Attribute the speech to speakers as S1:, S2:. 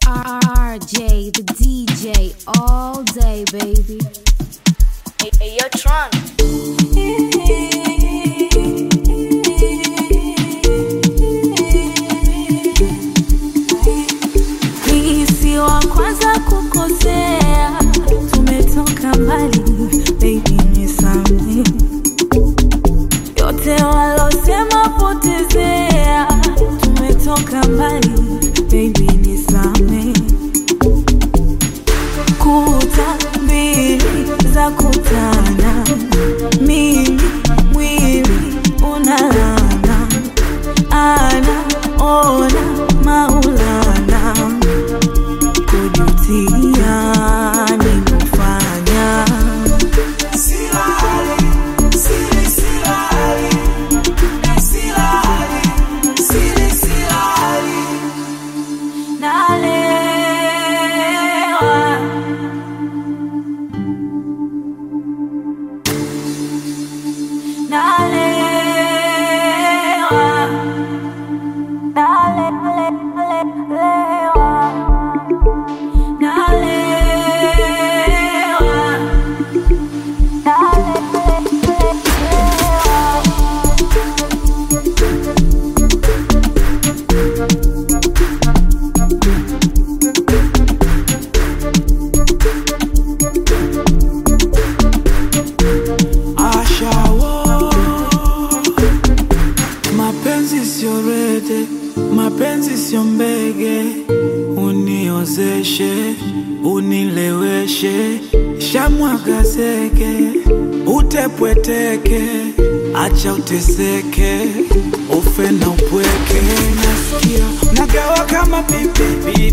S1: RJ, the DJ, all day, baby.
S2: Hey, hey, yo, Tron.
S3: Hii si wa kwanza kukosea, tumetoka mbali, baby nisamehe. Yote walosema potezea, tumetoka mbali, baby nisamehe. Kuta mbili za kutana, mimi mwili unalana, ana ona maulana kujutia nimefanya nalewa nalewa nalewa nalewa nalewa
S4: Ashawo, mapenzi sio rede, mapenzi sio mbege, uniozeshe, unileweshe, shamwaga zege, utepweteke, acha uteseke, ufe na upweke, nasikia nagawa kama pipi,